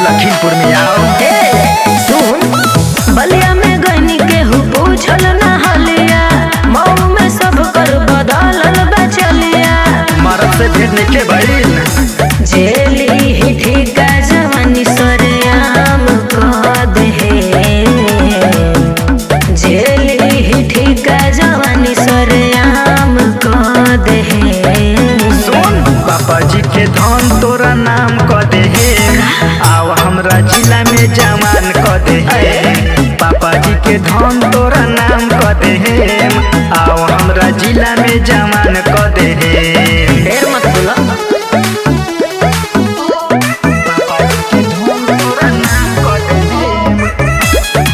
लखीमपुर में आओ ए, सुन बलिया में गनी केहू पूछल ना हलिया मऊ में सब कर बदलल बचलिया मरद से भेंट नहीं के भइल जेली ही ठीका जवानी सरेआम कह दे जेली ही ठीका जवानी सरेआम कह दे सुन पापा जी के धन तोरा नाम क दे आओ हमरा जिला में जवान क दे पापा जी के धन तोरा नाम क दे आओ हमरा जिला में जवान क दे ढेर मत बोला पापा जी के धन तोरा नाम क दे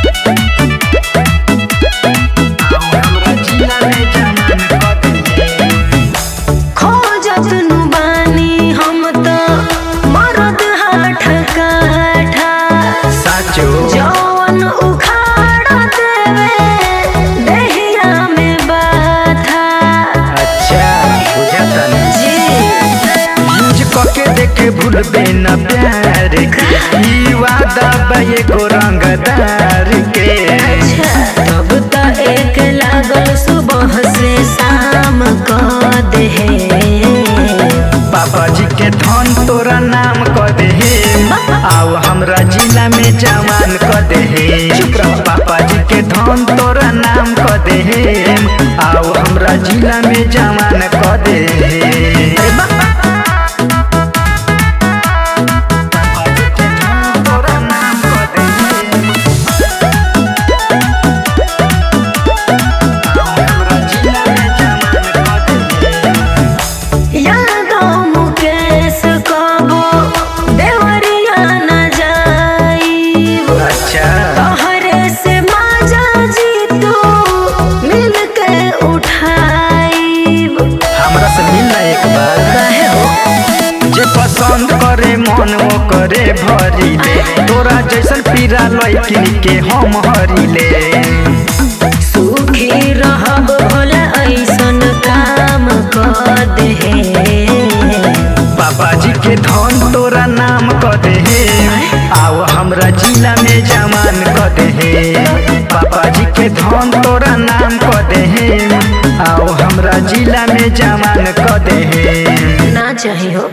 आओ हमरा जिला में जवान क दे खोजत नु बानी हम तो मरद हाठ काठा साचो जौन उखाड़ देवे देहिया में बाथा अच्छा बुझता नहीं जी यूज कके देखे भूलबे न प्यार के ई वादा बा एगो रंगदार के तब त एक लागल सुबह से शाम क दे पापा जी के धन तोरा नाम क दे आओ हमरा जिला में जवान क दे पापा जी के धन तोरा नाम क दे आओ हमरा जिला में जवान क दे पापा जी के धन तोरा नाम क दे हमरा जिला में जवान क दे यादों मुकेश कबो देवरिया न जाई अच्छा तोहरे से माजा जी तू मिल के उठाईब हमरा से मिलना एक बार कहे हो जे पसंद करे मन वो करे भरिले तोरा जैसन पीरा लैकिन के हम हरिले सुखी रहब भोला ऐसन काम कर दे पापा जी के धन तोरा नाम क दे आओ हमरा जिला में जवान क दे पापा जी के धन तोरा नाम क दे आओ हमरा जिला में जवान क दे ना चाहिए हो